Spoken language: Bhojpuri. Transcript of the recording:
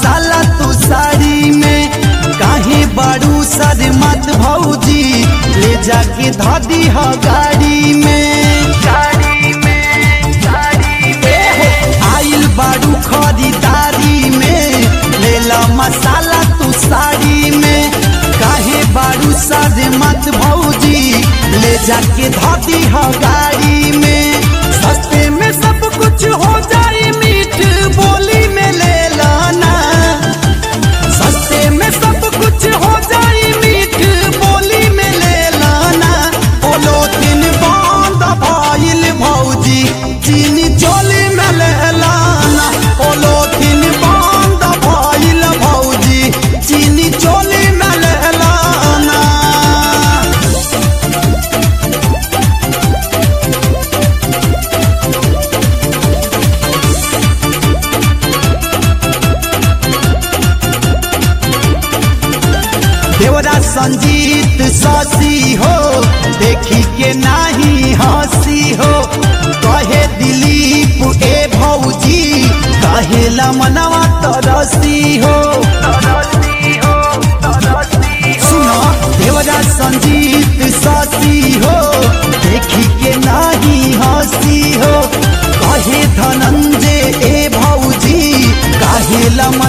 मसाला तू साड़ी में काहे बारू सर मत भौजी ले जाके धादी ह गाड़ी में गाड़ी में गाड़ी में आइल बारू खरीदारी में लेला मसाला तू साड़ी में काहे बारू सर मत भौजी ले जाके धादी ह गाड़ी में सस्ते में सब कुछ हो जाए मीठ बोली में ले लाना सस्ते में सब कुछ हो जाए मीठ बोली में ले लाना बोलो दिन बंद भइल भौजी चीनी चोली में ले लाना बोलो दिन बंद भइल भौजी चीनी चोली में ले लाना देवरा संजीत ससी हो देखी के नाही हंसी हो कहे दिलीप ए भौजी कहेला मनवा तरसी हो सुनो देवरा संजीत ससी हो देखी के नाही हंसी हो कहे धनंजय ए भौजी कहेला